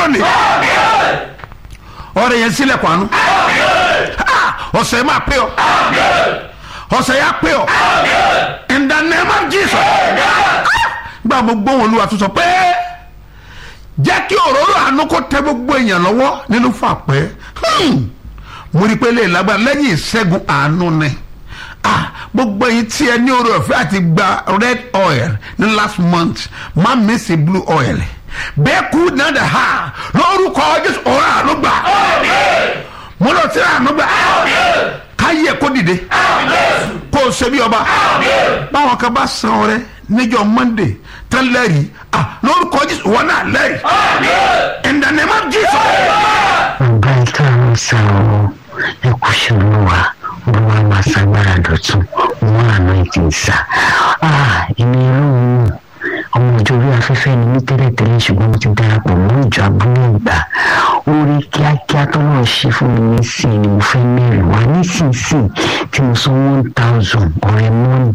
lónìí ọrẹ yẹn sílẹ̀ kwanu ọ̀sẹ̀ máa pé ọ ọ̀sẹ̀ yà pé ọ in the name of Jesus gba mo gbóhùn olúwa tó sọ pé jẹ́ kí òróró àánú kó tẹ gbogbo èèyàn lọ́wọ́ nínú fàpẹ́ mo rí i pé lè lágbára lẹ́yìn ìṣẹ́gun àánú ni ah gbogbo yìí tí ẹ ní oore ọ̀fẹ́ àti gba red oil ní last month má mísì blue oil bẹ́ẹ̀ kú náà dà ha lórúkọ jésù ọ̀rọ̀ àánú gbà mo lọ sí àánú gbà káyé kó dìde kó o ṣe bí ọba báwọn kan bá san ọrẹ níjọ́ monday tán lẹ́rìí ah lórúkọ jésù wọn náà lẹ́rìí in the name of jesus. ọba ìtàwọn sá ọ ẹ kò ṣe olúwa olúwa máa ṣàgbára dọ̀tún wọn àná ìtì sá èmi ọlọ́run ọmọ ìjọ orí afẹ́fẹ́ ni mí tẹ́lẹ̀tẹ́lẹ̀ ṣùgbọ́n mo ti darapọ̀ mọ́ ìjọ abúlé ìgbà orí kíákíá tó náà ṣe fún mi nísìnyí ni mo fẹ́ mẹ́rin wá nísinsìnyí tí mo san one thousand ọ̀rẹ́ mọ́ni